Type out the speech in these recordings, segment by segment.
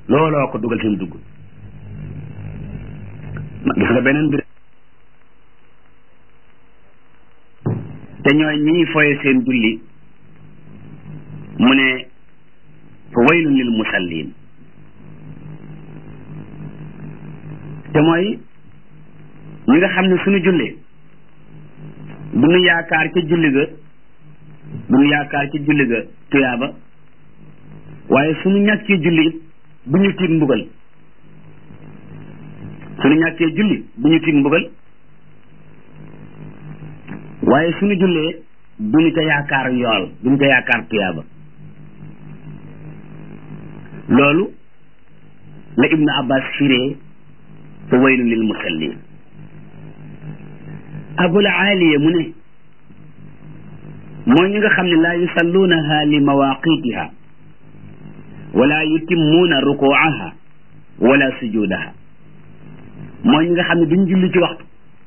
looloo ko dugal fi mu dugg gis nga beneen bi te ñooy ñiy foye seen julli mu ne fa waylun lil musallin te mooy ñi nga xam ne suñu jullee du ñu yaakaar ca julli ga du ñu yaakaar ca julli ga tuyaaba waaye suñu ñàkkee julli it bu ñu tiit mbugal suñu ñàkkee julli bu ñu tiit mbugal waaye suñu jullee du ñu ca yaakaar yool du ñu ca yaakaar tuyaaba loolu la ibnu abbas firee fa waylun lil musallin abul aaliya mu ne mooy ñi nga xam ne laa yusalluunaha li mawaqitiha wala yutimmuuna rukuaha wala sujudaha mooy ñi nga xam ne duñ julli ci waxtu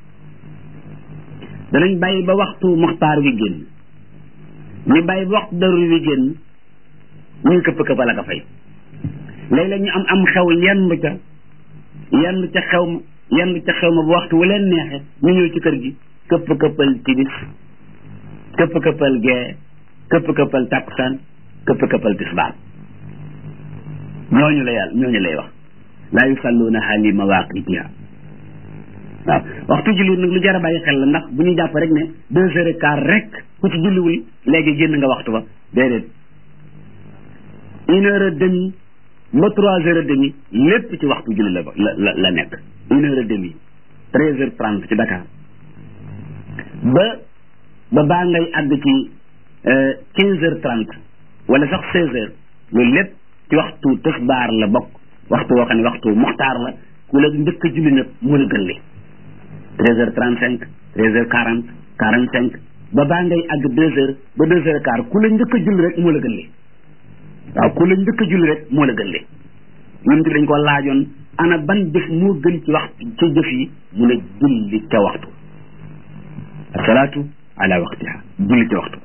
danañ bàyyi ba waxtu muxtaar wi génn ñu bàyyi ba waxtu daruri wi génn ñuy këpp këpp la ka fay léeg-léeg ñu am am xew yendu ca yendu ca xew ma yendu ca xew ma bu waxtu wu leen neexe ñu ñëw ci kër gi këpp këppal tibis këpp këppal gee këpp këppal takkusaan këpp këppal tisbaar ñooñu la yàlla ñooñu lay wax laa yusalluunaha li mawaqitiha waaw waxtu julli nag lu jar a bàyyi xel la ndax bu ñu jàpp rek ne deux heures et quart rek ku ci julliwul léegi génn nga waxtu ba déedéet une heure et demie ba trois heures et demie lépp ci waxtu julli la la la nekk une heure et demie treize heures trente ci Dakar ba ba baa ngay àgg ci quinze heures trente wala sax seize heures loolu lépp ci waxtu tisbaar la bokk waxtu woo xam ne waxtu muxtaar la ku la njëkk a julli nag moo la gën li treize heures trente cinq treize heures quarante quarante cinq ba baa ngay àgg deux heures ba deux heures et quart ku la njëkk a julli rek moo la gën li waaw ku la njëkk a julli rek moo la gën li ñun dañ ko laajoon ana ban jëf moo gën ci waxtu ci jëf yi mu ne julli ca waxtu asalaatu ala waqtiha julli ca waxtu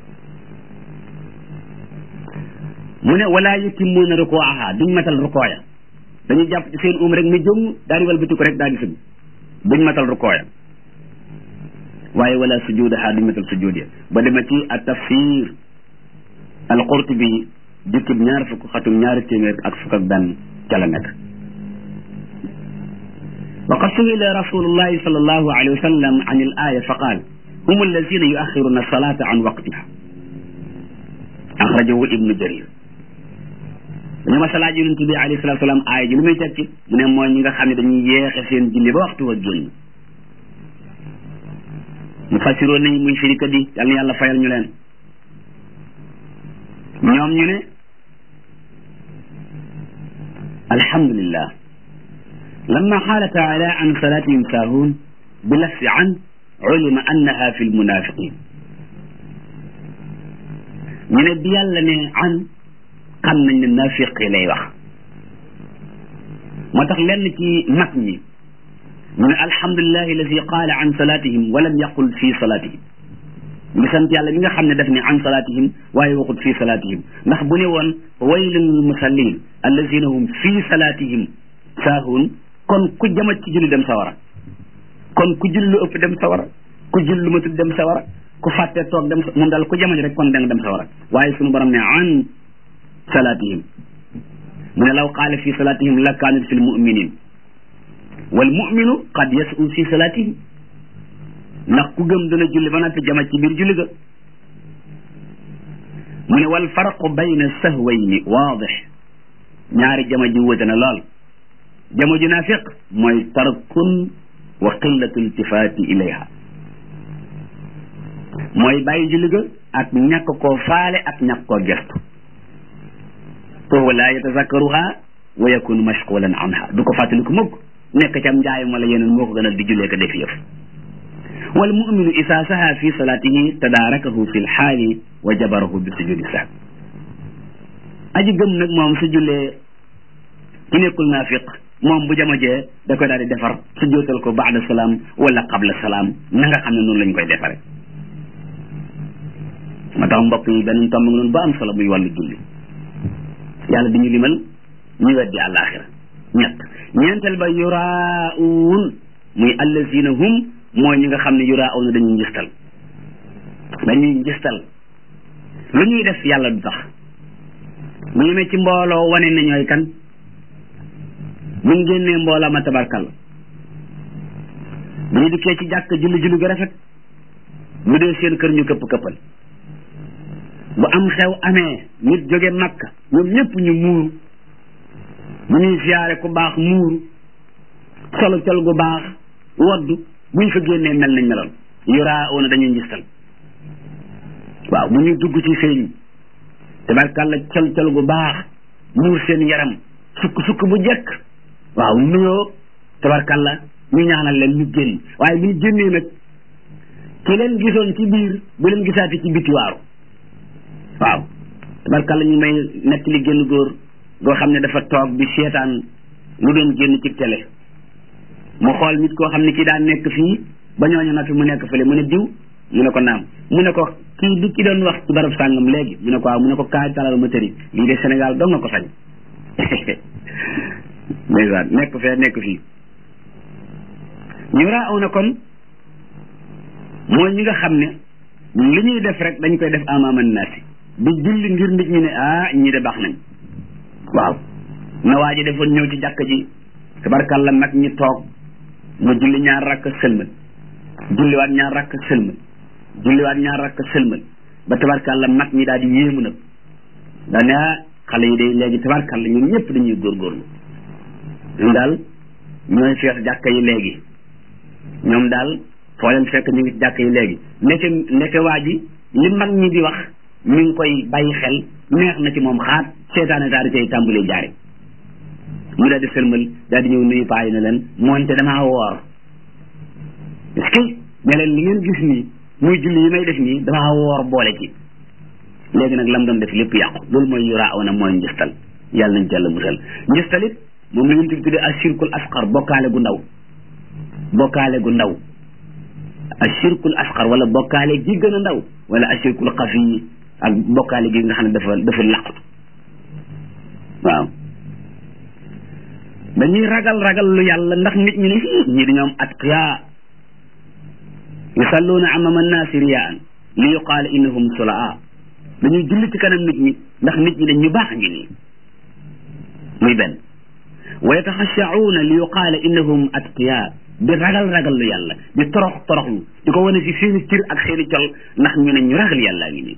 mu ne wala yutimmuuna rukuaha duñ matal rukooya dañuy jàpp ci seen um rek ne jëm daal di walbati ko rek daal di sëgg duñ matal rukooya waaye wala sujudaha duñ matal sujud ya ba dema ci at tafsir al qurtubi jukkib ñaar fukk xatum ñaari téeméer ak fukk ak benn ca la nekk wa qad suila rasulullahi sal allahu alayhi wa sallam an al aya fa qaal hum allazina yuaxiruna salata an waqtiha axrajahu ibnu jarir dañu ma salaaj yonent bi alayhi salatu salaam aaya ji lu muy tekki mu ne mooy ñi nga xam ne dañuy yeexe seen julli ba waxtu wa génn mu fasiroo nañ muy firikat yi yal na yàlla fayal ñu leen ñoom ñu ne alhamdulillah lamma qaala taala an salatihim saahuun bi lafsi an ulima annaha fi lmunafiqin ñu ne bi yàlla ne an xam nañ ne nafiq yi lay wax moo tax lenn ci mag ñi mu ne alhamdulilahi alladi qaala an salatihim walam yaqul fi salatihim ngi sant yàlla mi nga xam ne daf ne an salatihim waaye waxut fi salatihim ndax bu ne woon waylun lil musallin allazina hum fi salatihim saahuun kon ku jamat ci julli dem sawara kon ku julli lu ëpp dem sawara ku julli lu matut dem sawara ku fàtte toog dem moom daal ku jamaj rek kon da nga dem sawara waaye sunu borom ne an salatihim mu ne law qaala fi salatihim la kaanat fi lmuminin wal muminu qad yasu fi salatihim ndax ku gëm dana julli ba noppi jamaj ci biir julli ga mu ne wal farqu bayna sahwayni waadix ñaari jama ji wute na lool jama ju naafiq mooy tarkun wa qillatu iltifaati ilayha mooy bàyyi julli ga ak ñàkk koo faale ak ñàkk koo gestu foofu laa yatazakkaruha wa yakunu mashqulan anha du ko fàttali ko mukk nekk cam njaayam wala yeneen moo ko gënal di jullee ko def yëf wal muminu isa saha fi salatihi tadaarakahu fi lxaali wa jabarahu bi sujudi saak aji gëm nag moom su jullee ki nekkul naafiq moom bu jamajee da koy daal di defar su jootal ko baada salaam wala qabla salaam na nga xam ne noonu lañ koy defare moo tax mbokk yi benn tomb nga noonu ba am solo muy wàllu julli yàlla di ñu limal ñi weddi àllaaxira ñett ñeenteel ba yuraawun muy allazina hum mooy ñi nga xam ne yuraawuna dañuy njistal dañuy njistal lu ñuy def yàlla du tax bu ñu ne ci mbooloo wane ne ñooy kan bu ñu génnee mbooloo ma tabarkal bu ñu dikkee ci jàkk julli julli gu rafet bu dee seen kër ñu këpp këppal bu am xew amee nit jóge makka ñoom ñëpp ñu muuru bu ñuy siyaare ku baax muuru solo col gu baax woddu bu ñu fa génnee mel nañ meloon yuraa oona dañuy njistal waaw bu ñuy dugg ci sëñ tabarkàlla col col gu baax muur seen yaram sukk sukk bu jekk waaw nuyoo tabarkàlla ñu ñaanal leen ñu génn waaye bu ñu génnee nag ki leen gisoon ci biir bu leen gisaati ci biti waaru waaw tabarkàlla ñu may nekk li génn góor goo xam ne dafa toog bi seetaan lu doon génn ci télé mu xool nit koo xam ne kii daan nekk fii ba ñooñu noppi mu nekk fële mu ne diw mu ne ko naam mu ne ko kii du ki doon wax ci barab sàngam léegi mu ne ko waaw mu ne ko kaay talal ma tëri lii de Sénégal dong nga ko sañ ndeysaan nekk fee nekk fii ñu raaw na kon mooy ñi nga xam ne li ñuy def rek dañ koy def amaaman naasi di julli ngir nit ñi ne ah ñii de baax nañ waaw na waa ji defoon ñëw ci jàkk ji tabarkàlla mag ñi toog mu julli ñaar rakk sëlmal julliwaat ñaar rakk sëlmal julliwaat ñaar rakk sëlmal ba tabarkàlla mag ñi daal di yéemu nag daa ne ah xale yi day léegi tabarkàlla ñoom ñëpp dañuy góorgóorlu ñoom daal ñooy fees jàkka yi léegi ñoom daal foo leen fekk ñu ngi jàkk yi léegi ndeke ndeke waa ji li mag ñi di wax mi ngi koy bàyyi xel neex na ci moom xaat seetaane daal di cay tàmbalee jaare mu daal di sëlmal daal di ñëw nuyu paa yi ne leen moonte damaa woor est-ce que ne leen li ngeen gis nii muy julli yi may def nii damaa woor boole ci léegi nag lam doon def lépp yàqu loolu mooy yuraa aw na mooy njistal yàlla nañ ci yàlla musal njistal it moom la ñu tuddee ashirkul asqar bokkaale gu ndaw bokkaale gu ndaw ashirkul asqar wala bokkaale gi gën a ndaw wala ashirkul xafi ak bokkaale gi nga xam ne dafa dafa laqatu waaw dañuy ragal ragal lu yàlla ndax nit ñi ne ñii dañoo am atqiya yusalluuna amama annaasi riyaan li yuqaala innahum sulaa dañuy julli ci kanam nit ñi ndax nit ñi dañ ñu baax ngi nii muy benn wa yataxashauuna li yuqaala innahum atqiya di ragal ragal lu yàlla di torox toroxlu di ko wane ci seeni cir ak seeni col ndax ñu ne ñu ragal yàllaa ngi nii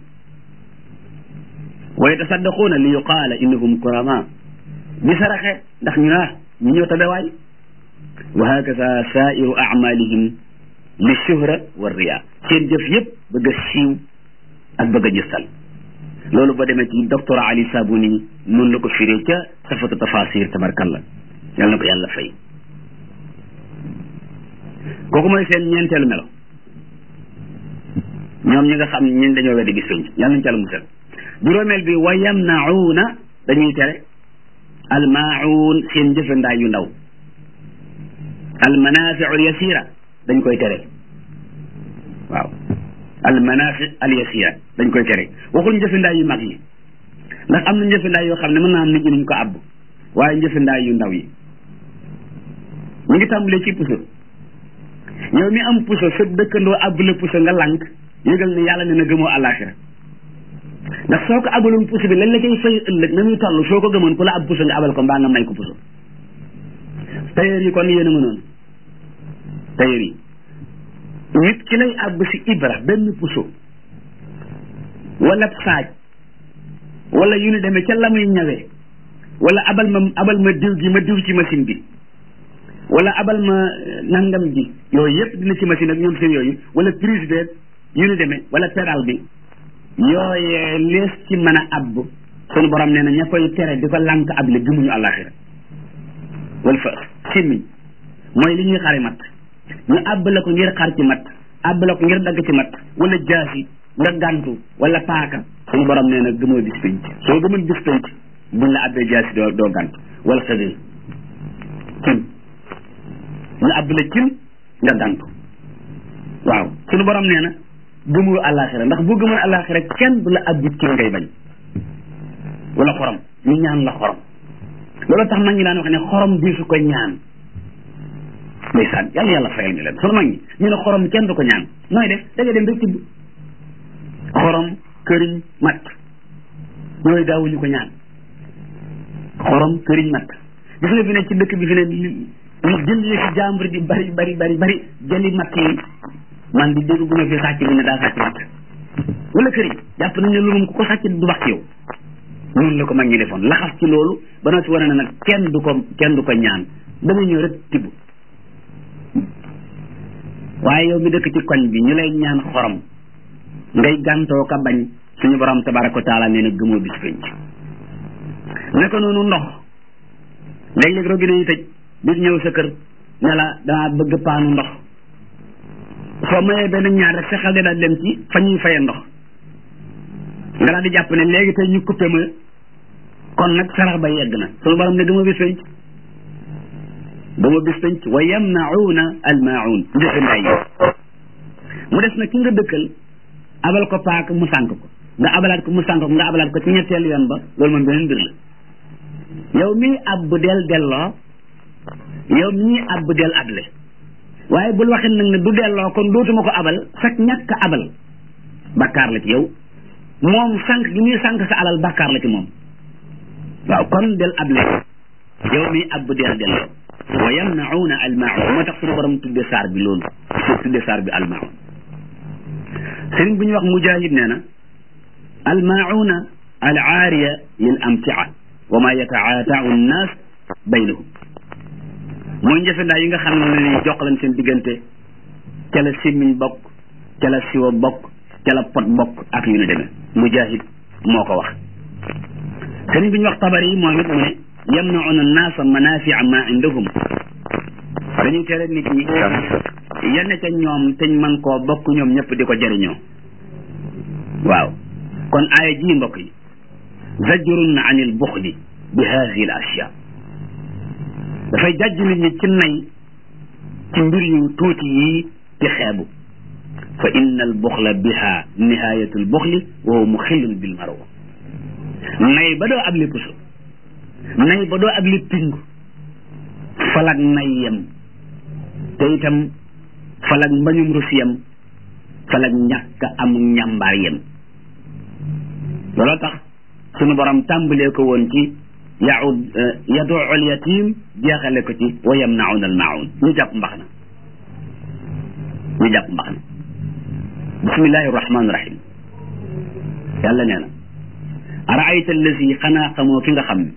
wa yatasaddaquuna li yuqaala innahum kurama di saraxe ndax ñu naa ñu ñëw tabewaay wa hakaza sairu amalihim li shuhra wa riya seen jëf yëpp bëgg a siiw ak bëgg a jëstal loolu ba demee ci docteur Ali Sabuni noonu la ko firee ca safatu tafasir tabarkalla yal na ko yàlla fay kooku mooy seen ñeenteelu melo ñoom ñi nga xam ñun dañoo weddi bis penc yàlla nañ ci àlla musal juróomeel bi wa yamnauna dañuy tere almaauun seen jëfandaay yu ndaw almanafiu alyasira dañ koy tere waaw almanafi alyasira dañ koy tere waxul njëfandaay yu mag yi ndax am na njëfandaay yoo xam ne mën naa am nit ñi nañ ko àbb waaye njëfandaay yu ndaw yi ñu ngi tàmbalee ci puso yow mi am puso sa dëkkandoo àbb la puso nga lànk yëgal ne yàlla ne na gëmoo àllaaxira ndax soo ko abaloon puso bi lan la cay fay ëllëg na muy toll soo ko gëmoon ku la ab puso nga abal ko mbaa nga may ko puso tailleur yi kon yéen a mënoon tailleur yi nit ki lay àbb si ibra benn puso wala saaj wala yu ni demee ca la muy ñawee wala abal ma abal ma diw gi ma diw ci machine bi wala abal ma nangam ji yooyu yëpp dina ci machine ak ñoom seen yooyu wala prise beeg yu ni demee wala pédale bi yooyee lees ci mën a abb sunu borom nee na ña koy tere di ko lànk ab le gëmuñu àllaaxira wala fa simmiñ mooy li ñuy xari mat ñu àbb la ko ngir xar ci mat àbb la ko ngir dagg ci mat wala jaasi nga gàntu wala paaka sunu borom nee na gëmoo bis penc soo gëmul bis penc buñ la àbbee jaasi doo doo gàntu wala xëgëy cin ñu àbb la cin nga gàntu waaw sunu borom nee na gëmul àllaaxira ndax boo gëmul àllaaxira kenn du la àbb cin ngay bañ wala xorom ñu ñaan la xorom loolu tax mag ñi daan wax ne xorom bi su ko ñaan ndeysaan yàlla yàlla fayal ñu leen sunu mag ñi ñu ne xorom kenn du ko ñaan nooy def da nga dem rek tibb xorom këriñ mat yooyu daawuñu ko ñaan xorom këriñ mat gis nga fi ne ci dëkk bi fi ne li jël yi si jàmbur di bari bari bari bari jëli matt yi man di dégg bu ma fi sàcc bi ne daa sàcc matt wala këriñ jàpp nañ ne loolu ku ko sàcc du bax ci yow noonu la ko mag ñi defoon laxas ci loolu ba noo ci wane ne nag kenn du ko kenn du ko ñaan da nga ñëw rek tibb waaye yow mi dëkk ci koñ bi ñu lay ñaan xorom ngay gàntoo ka bañ suñu borom tabaraka wa taala nee na gëmoo bis penc naka noonu ndox léeg-léeg robinet yi tëj nit ñëw sa kër ne la dama bëgg paanu ndox soo mayee benn ñaar rek sa xel de daal dem ci fa ñuy faye ndox nga daal di jàpp ne léegi tey ñu coupé ma kon nag sarax ba yegg na suñu borom ne gëmoo bis penc gëmoo bis penc wa yamnauna almaun njëfandaay yi mu des nag ki nga dëkkal abal ko paak mu sànk ko nga abalaat ko mu sànk ko nga abalaat ko ci ñetteelu yoon ba loolu moom beneen mbir la yow mii ab del delloo yow mii ab del able waaye bul waxin nag ne du delloo kon dootuma ko abal sax ñàkk abal bakkaar la ci yow moom sànq gi muy sànq sa alal bakkaar la ci moom waaw kon del able yow mii ab del delloo wa yamnauna almaun moo tax suñu borom tudde saar bi loolu tudde saar bi almaun sëriñ bu ñuy wax mujahid nee na almauna al aariya lil amtia wa ma yataataau nnaas baynahum mooy njëfendaa yi nga xam ne ni joxlañ seen diggante ca la simmiñ bokk ca la siwa bokk ca la pot bokk ak yu ne demee mujahid moo ko wax sëriñ bi ñu wax tabari yi moom it mu ne yamnauna nnaasa manafia ma indahum dañuy tere nit ñi yenn ca ñoom teñ man koo bokk ñoom ñëpp di ko jëriñoo waaw kon aaya ji mbokk yi zajrun an il buxli bi hadihi l ashya dafay jàjj nit ñi ci nay ci mbir yu tuuti yii di xeebu fa inna al buxla biha nihayatu l buxli wa huwa muxillun bil maro nay ba doo ab li puso nay ba doo ab li pingu falak nay yem te itam falak mbañum rus yem falak ñàkk am njàmbaar yem looloo tax sunu borom tàmbalee ko woon ci yaud yaduu al yatim jeexale ko ci wa yamnauna al maun ñu jàpp mbax na ñu jàpp mbax na bismillahi rahmani rahim yàlla nee na araayta allazi xanaa xamoo ki nga xam ne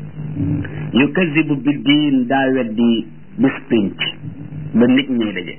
yukazibu bi diin daa weddi bis pénc ba nit ñay daje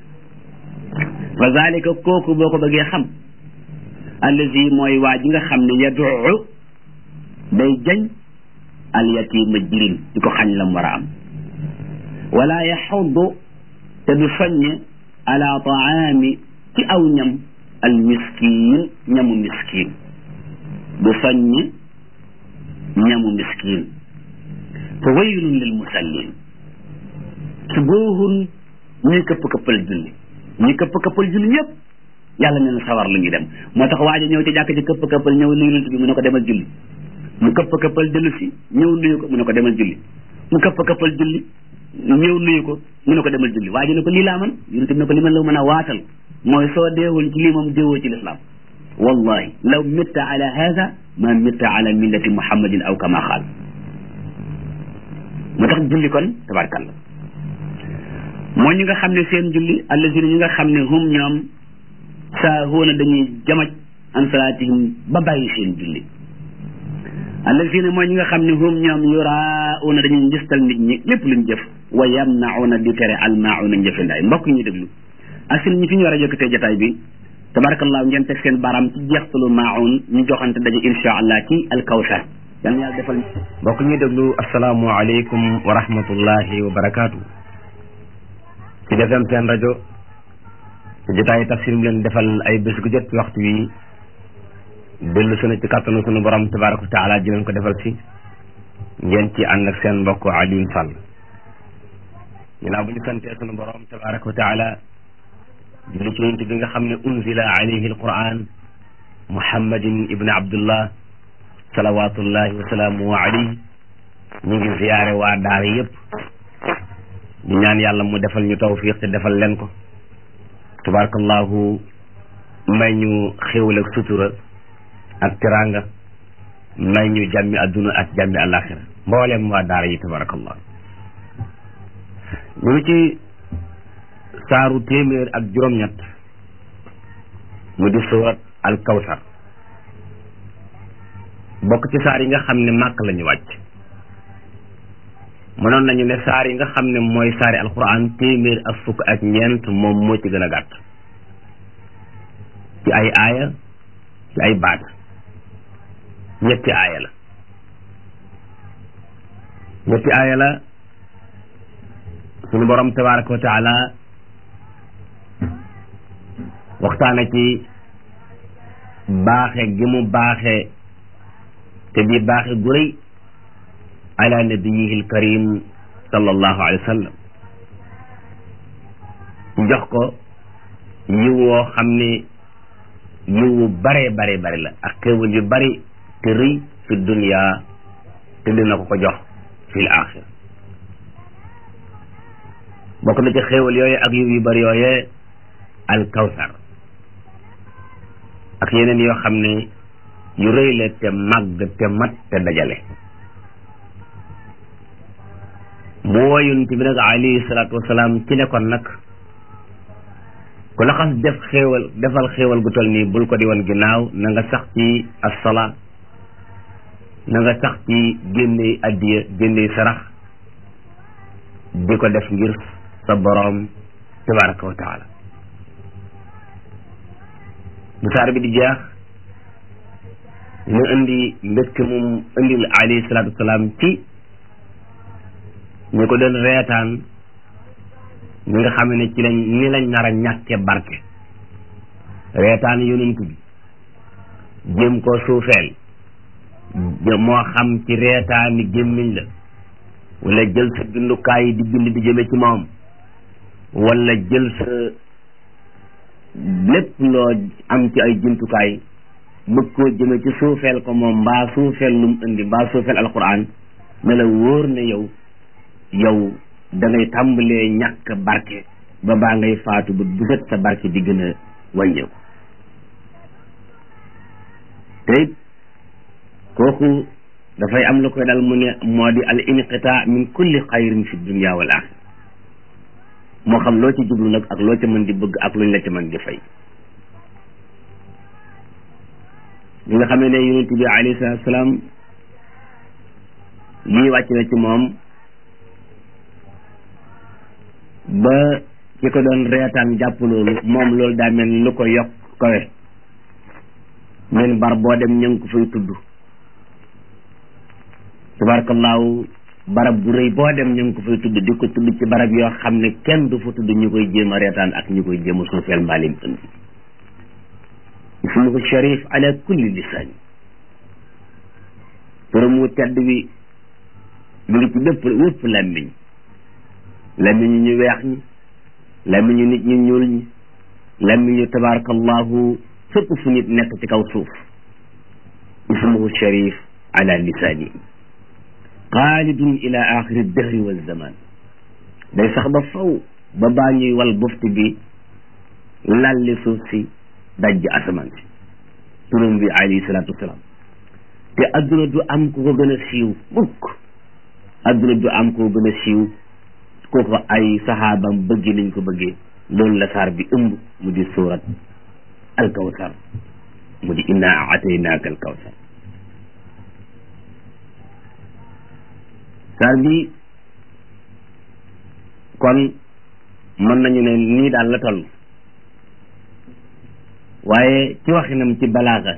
fa zalika kooku boo ko bëggee xam allazi mooy waa ji nga xam ne yaduu day jañ alyatima jirim di ko xañ lam war a am wala yaxuddu te du soññe ala taami ci aw ñam al miskin ñamu miskin du soññe ñamu miskin fa waylun lil musallin su boohun ñuy këpp këppal julli ñuy këpp këppal julli ñëpp yàlla nee na sawar lu ñuy dem moo tax waaja ñëw ci jàkk ci këpp këppal ñëw nuyu yonent bi mu ne ko demal julli mu këpp këppal dellu si ñëw nuyu ko mu ne ko demal julli mu këpp këppal julli ñëw nuyu ko mu ne ko demal julli waaja ne ko lii laa man yonent bi ne ko li man la mën a waatal mooy soo deewul ci lii moom deewoo ci lislaam wallahi law mitta ala hada ma mitta ala millati muhammadin aw kama xaal moo tax julli kon tabarkalla moo ñi nga xam ne seen julli allazina ñi nga xam ne hum ñoom saahuuna dañuy jamaj an salaatihim ba bàyyi seen julli allazina mooy ñi nga xam ne hum ñoom yurauna dañuy njëstal nit ñi lépp luñ jëf wa yamnauna di tere almauna njëfandaay mbokk ñu déglu ak si ñi fi ñu war a yëkkatee jotaay bi tabarakallah ngeen teg seen baram ci jeextalu maun ñu joxante daje insha allah ci alkawsar yal na yàlla defal mbokk ñuy déglu asalaamualeykum wa rahmatullahi wa barakaatu. ci defem seen rajo ci jotaayu tafsir mu leen defal ay bés gu jot ci waxtu wi dellu sunu ci kàttanu sunu borom tabaraka wa taala ji leen ko defal si ngeen ci ànd ak seen mbokk Alioune Sall ginnaaw bu ñu santee sunu borom tabaraka wa taala julli ci yonent bi nga xam ne unzila alayhi alquran muhammadin ibni abdullah salawatullahi wa salaamuhu alayhi ñu ngi ziyaare waa daara yépp di ñaan yàlla mu defal ñu tawfiq te defal leen ko tabarakallahu may ñu xéwal ak sutura ak teraanga may ñu jàmmi adduna ak jàmmi alaxira mboolem waa daara yi tabarakallah ñu ngi ci saaru téeméer ak juróom-ñett mu di surat al kawsar bokk ci saar yi nga xam ne màkk la ñu wàcc mënoon nañu ne saar yi nga xam ne mooy saari alquran téeméer ak fukk ak ñeent moom moo ci gën a gàtt ci ay aaya ci ay baat ñetti aaya la ñetti aaya la suñu borom tabaraka wa taala waxtaana ci baaxe gi mu baaxe te di baaxe gu rëy ala nabiyihi alkarim sallallahu alayhi wa sallam jox ko yiw woo xam ne yiw wu bare bare bare la ak xéewal yu bari te rëy fi dunia te dina ko ko jox fi l axira bokk na ci xéewal yooye ak yiw yu bari yooye al kawsar ak yeneen yoo xam ne yu rëy la te màgg te mat te dajale mu woo yonent bi nag alayhi salaatu wasalaam ci ne kon nag ku la xas def xéewal defal xéewal gu toll nii bul ko di woon ginnaaw na nga sax ci assalaa na nga sax ci génney addiya génney sarax di ko def ngir sa boroom tabaraka wa taala bu saar bi di jeex mu indi mbégte moom indil alayhi salaatu wasalaam ci ñu ko doon reetaan ñi nga xam ne ci lañ ni lañ nar a ñàkke barke reetaan yonent bi jéem koo suufeel moo xam ci reetaani gémmiñ la wala jël sa bindukaay yi di bind di jëme ci moom wala jël sa lépp loo am ci ay jumtukaay bëgg koo jëme ci suufeel ko moom mbaa suufeel lu mu indi mbaa suufeel alquran ne la wóor ne yow yow da ngay tàmbalee ñàkk barke ba baa ngay faatu ba bu set sa barke di gën a wàññeeku te it kooku dafay am lu koy dal mu ne moo di al inqita min kulli xayrin fi dunia wal axira moo xam loo ci jublu nag ak loo ca mën di bëgg ak luñ la ca mën di fay li nga xamee ne yonent bi alayhi salaatu salaam lii wàcc na ci moom ba ki ko doon reetaan jàpp loolu moom loolu daa mel lu ko yokk kawe men bar boo dem ña ngi ko fay tudd tabarakallahu barab bu rëy boo dem ña ngi ko fay tudd di ko tudd ci barab yoo xam ne kenn du fa tudd ñu koy jéem a reetaan ak ñu koy jéem a suufeel mbaalim indi ismuhu sharif ala kulli lisaan turam wu tedd wi mu ngi ci bépp wépp làmmiñ làmmiñu ñu weex ñi làmmiñu nit ñu ñuul ñi làmmiñu tabarakallahu fépp fu nit nekk ci kaw suuf ismuhu sharif ala lisaani xaalidun ila axiri dahri wa zaman day sax ba faw ba baa ñuy wal bufti bi lalli suuf si dajj asamaan si turam bi alayhi salaatu wasalaam te adduna du am ku ko gën a siiw mukk adduna du am ku ko gën a siiw kooku ay saxaabam bëgg nañ ko bëggee loolu la saar bi ëmb mu di suurat alkawsar mu di inna ataynaaka alkawsar saar bi kon mën nañu ne nii daal la toll waaye ci waxinam ci balaaga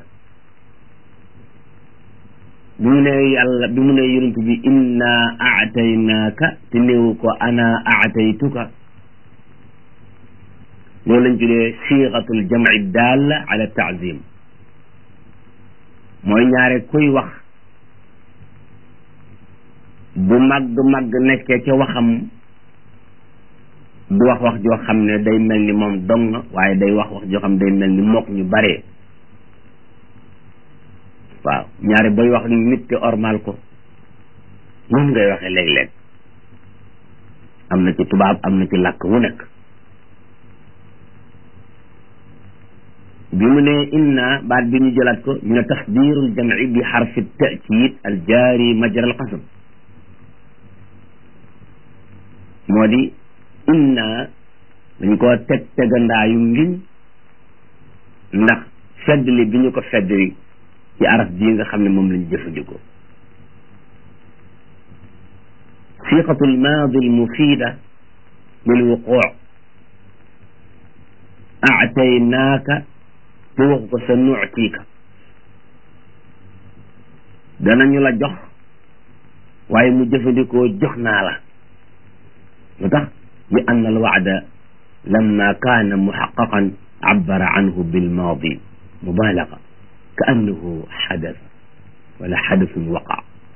bi mu ne yàlla bi mu ne yonent bi inna aataynaaka te néewu ko ana aataytuka loolu lañ tuddee siixatul jamci daalla ala taazim mooy ñaare kuy wax bu màgg màgg nekkee ca waxam du wax wax joo xam ne day mel ni moom dong waaye day wax wax joo xam ne day mel ni mook ñu bare waaw ñaare booy wax nit te ormal ko moom ngay waxee léeg-léeg am na ci tubaab am na ci làkk wu nekk bi mu ne inna baat bi ñu jëlaat ko ñu ne tasdirul jamci bi xarfi takiid al jaari majra al qasam moo di inna dañ koo teg tegandaayu ngiñ ndax feddli bi ñu ko feddli ci araf ji nga xam ne moom lañu jëfandikoo siqatu almaadi almufida lilwuquu aataynaaka te waxu ko sa nuutiika danañu la jox waaye mu jëfandikoo jox naa la lu tax li anna alwaada lamma kaana muxaqaqan عبر عنه بالماضي مبالغة كأنه حدث ولا حدث وقع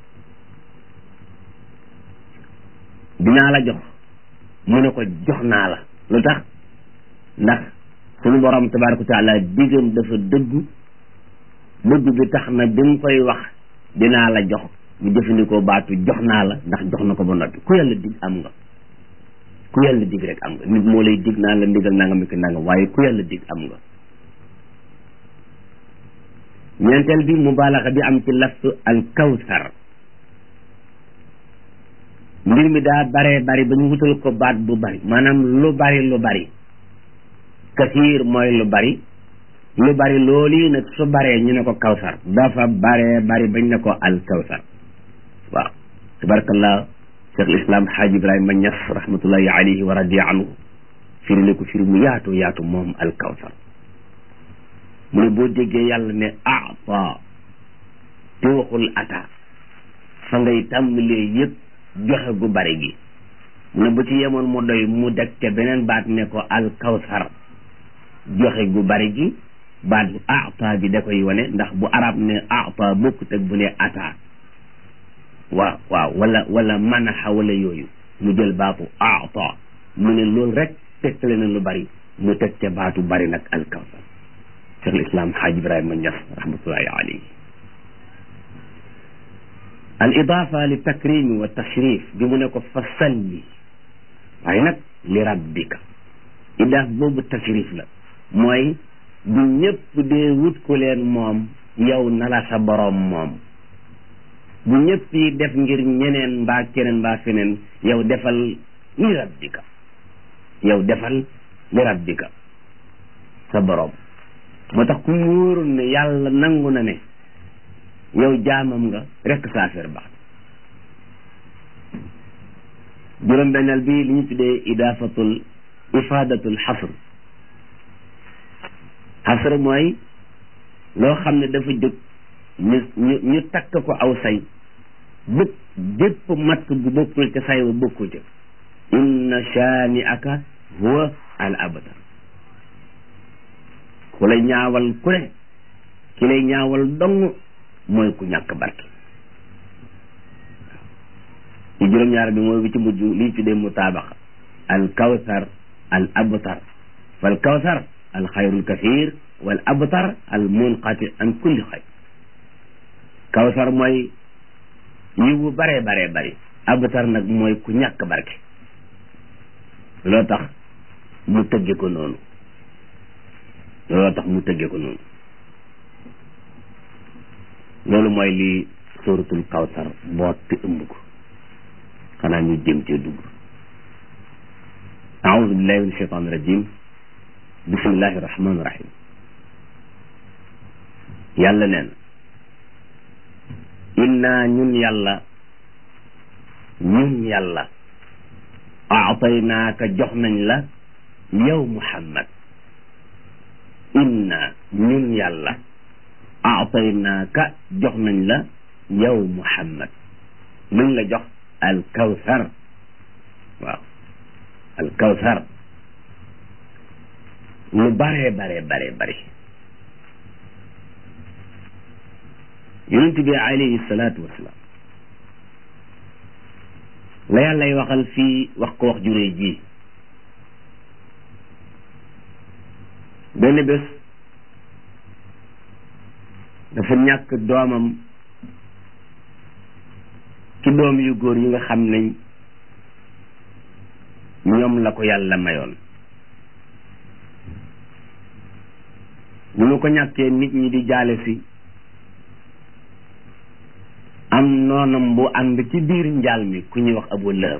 dinaa la jox mu ne ko jox naa la lu tax ndax sunu borom tabaraka wa taala diggam dafa dëggu dëgg bi tax na bi mu koy wax dinaa la jox mu jëfandikoo baatu jox naa la ndax jox na ko ba noppi ku yàlla dig am nga ku yàlla dig rek am nga nit moo lay dig naa la ndigal nangam mi ki nangam waaye ku yàlla dig am nga ñeenteel bi mubaalaxa bi am ci laftu al kawsar mbir mi daa baree bari ba ñu wutal ko baat bu bari maanaam lu bari lu bari kasiir mooy lu bari lu bari loolu yi nag su baree ñu ne ko kawsar dafa baree bari bañ ne ko al kawsar waaw tabarakallah cheikh lislam xaaj ibrahima ñas rahmatullahi alayhi wa radiya anhu firi ne ko firi mu yaatu yaatu moom al kawsar mu ne boo déggee yàlla ne ata te waxul ata fa ngay tàmbalee yëpp joxe gu bari gi mu ne bu ci yemoon mu doy mu deg te beneen baat ne ko al kawsar joxe gu bari gi baat bu ata bi da koy wane ndax bu arab ne ata bokkut ak bu ne ata waaw waaw wala wala manaxa wala yooyu mu jël baatu ata mu ne loolu rek tegtale na lu bari mu teg ca baatu bari nag al kawsar cheikh lislam xaaj ibrahima ñas rahmatullahi alayhi al idafa li takrimi wa tashrif bi mu ne ko fa salli waaye nag li rabbika idaaf boobu tashrif la mooy bu ñëpp dee wut ku leen moom yow na la sa boroom moom bu ñëpp yi def ngir ñeneen mbaa keneen mbaa feneen yow defal li rabbika yow defal li rabbika sa boroom moo tax ku mu wóorul ne yàlla nangu na ne yow jaamam nga rekk sa affaire baax juróom-benneel bi li ñu tuddee idaafatul ifaadatul xasr xasr mooy loo xam ne dafa jóg ñu ñu ñu takk ko aw say bépp bépp matt gu bokkul ca say wa bokkul ca inna shaani aka huwa al abtar ku lay ñaawal ku ne ki lay ñaawal dong mooy ku ñàkk barke ci juróom-ñaar bi mooy bi ci mujj lii tuddee mutaabaqa al kawsar al abtar fal kawsar al xayrul kathir wal abtar al munqati an kulli xayr kawsar mooy yiwu baree baree bari abtar nag mooy ku ñàkk barke loo tax mu tëgge ko noonu looloo tax mu tëgge ko noonu loolu mooy li suratul kawsar boot te ëmb ko xanaa ñu jëm cee dugg aoudu billahi min shaitan rajim bismillahi rahmani rahim yàlla neen inna ñun yàlla ñun yàlla aataynaaka jox nañ la yow muhammad inna ñun yàlla aataynaaka jox nañ la yow muhammad luñ la jox al kawsar waaw al kawsar lu bare bare bare bare yonent bi alayhi salaatu wasalaam la yàllay waxal fii wax ko wax juree ji benn bés dafa ñàkk doomam ci doom yu góor yi nga xam ne ñoom la ko yàlla mayoon bu ñu ko ñàkkee nit ñi di jaale si am noonam bu ànd ci biir njaal mi ku ñuy wax abu lahab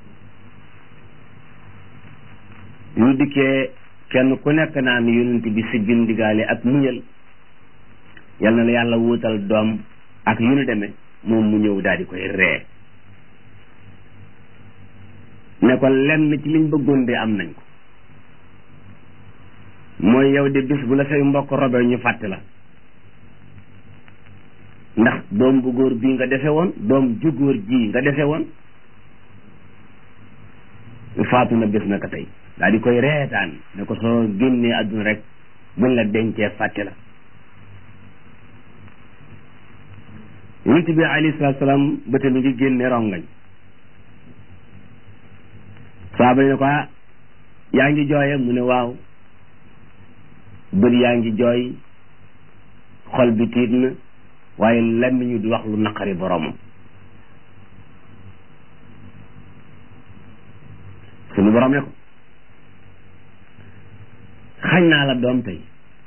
ñu dikkee kenn ku nekk naan yonent bi si bindigaale ak muñal yal na la yàlla wuutal doom ak yu nu demee moom mu ñëw daal di koy ree ne ko lenn ci liñ bëggoon de am nañ ko mooy yow de bis bu la say mbokk robe ñu fàtte la ndax doom bu góor bii nga dese woon doom ju góor ji nga dese woon faatu na bés na ko tey daal di koy reetaan ne ko soo génnee àdduna rek buñ la dencee fàtte la yonent bi alayhi salaatu salaam bëte mi ngi génne rongañ saaba yi ne ko ah yaa ngi jooye mu ne waaw bët yaa ngi jooy xol bi tiit na waaye lenn ñu di wax lu naqari boromam suñu borom ne ko xañ naa la doom tey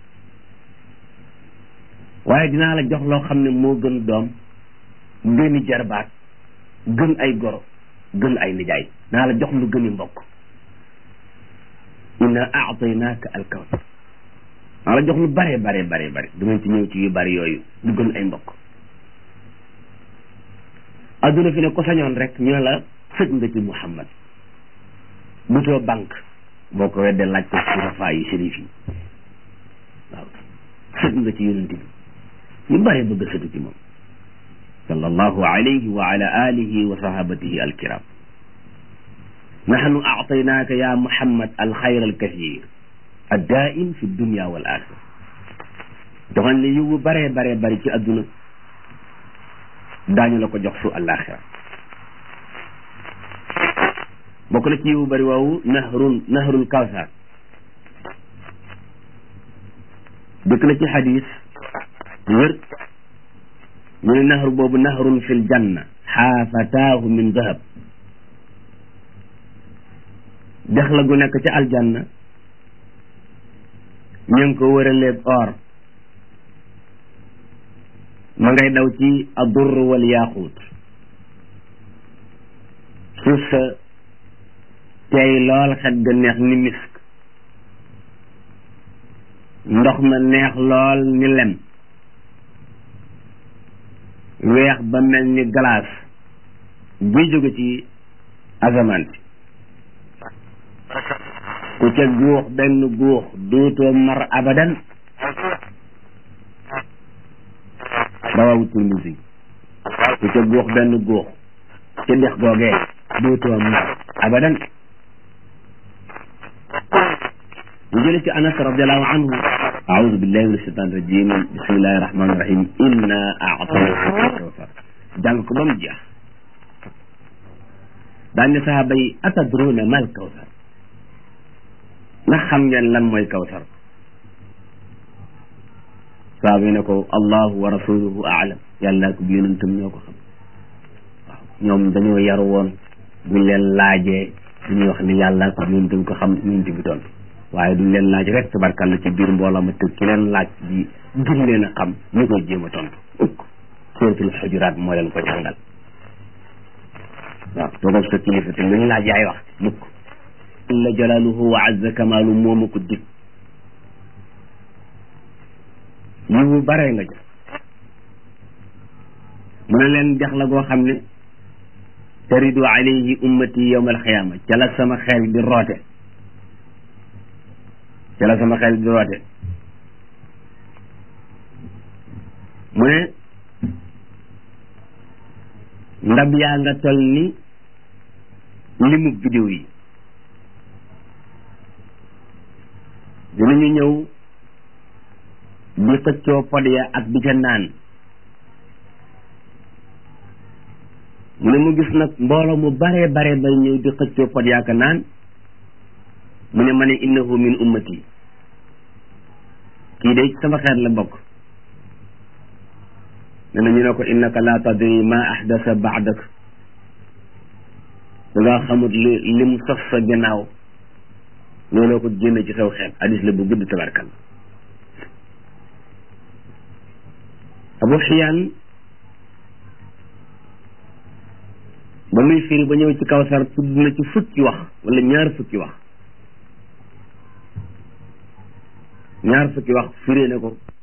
waaye dinaa la jox loo xam ne moo gën doom gëni jarbaat gën ay goro gën ay nijaay naa la jox lu gëni mbokk inna aataynaaka alkawsar naa la jox lu bare bare bare bare dinañ ci ñëw ci yu bari yooyu lu gën ay mbokk adduna fi ne ko sañoon rek ñu ne la sëg nga ci Muhammad butoo banque boo ko weddee laaj ko surafa yi shérif yi waaw sëg nga ci yonent bi ñu bare bëgg a sëtu ci moom sallallahu alayhi wa ala alihi wa sahabatihi alkiram nahnu aataynaaka ya muhammad alxayr alkathir addaim fi dunia wal axira joxoon ne yiwu bare bare bari ci adduna daañu la ko jox su alaxira bokk na ci yiwu bari woowu nahrun nahrul kawsar dëkk na ci xadis wér ñu ne nahr boobu nahrun fi ljanna xaafataahu min dahab dex la gu nekk ci aljanna ñu ngi ko wëraleeg or ma ngay daw ci adur wal yaaquut suuf sa tey lool xet ga neex ni misk ndox ma neex lool ni lem weex ba mel ni glace buy jóge ci asamaan si ku ca guux benn guux dootoo mar abadan rawawu Tirmisi ku ca guux benn guux ca dex googee dootoo mar abadan ñu jële ci anas radiallahu anhu aoudu billahi min ashaitan rajim bismillahi rahmani rahim inna aatayna kawsar jàng ko ba mu jeex daan ne sahaaba yi atadruna mal kawsar ndax xam ngeen lan mooy kawsar sahaaba yi ne ko allahu wa rasuluhu aalam yàlla ko bi yonentam ñoo ko xam waaw ñoom dañoo yaru woon buñ leen laajee dañuy wax ni yàlla ko bi yonentam ko xam yonent bi toon waaye duñ leen laaj rek tabarkàlla ci biir mbooloo ma tëg ki leen laaj bi gën leen a xam ñu koy jéem a tontu ukk suratul xujuraat moo leen ko jàngal waaw toogal sa kilifa te luñ laaj yaay wax mukk jalla jalaaluhu wa azza kamaalu mooma ko dig yiwu bare nga jëf mu ne leen dex la goo xam ne taridu alayhi ummati yawma alxiyaama ca la sama xel di roote ca la sama xel di roote mu ne ndab yaa nga tol ni limu biddiw yi dinañu ñëw di xëccoo pod ya ak di ca naan mu ne mu gis nag mbooloo mu bare bare bay ñëw di xëccoo pod yaa ka naan mu ne ma ne innahu min ummati kii de sama xeet la bokk ne na ñu ne ko innaka la tadri ma ahdasa baadak da ngaa xamut li li mu sos sa gannaaw looloo ko génne ci saw xeet hadis la bu gudd tabarkal abu xiyaan ba muy firi ba ñëw ci kawsar tudd na ci fukki wax wala ñaar fukki wax ñaar fukki wax firee na ko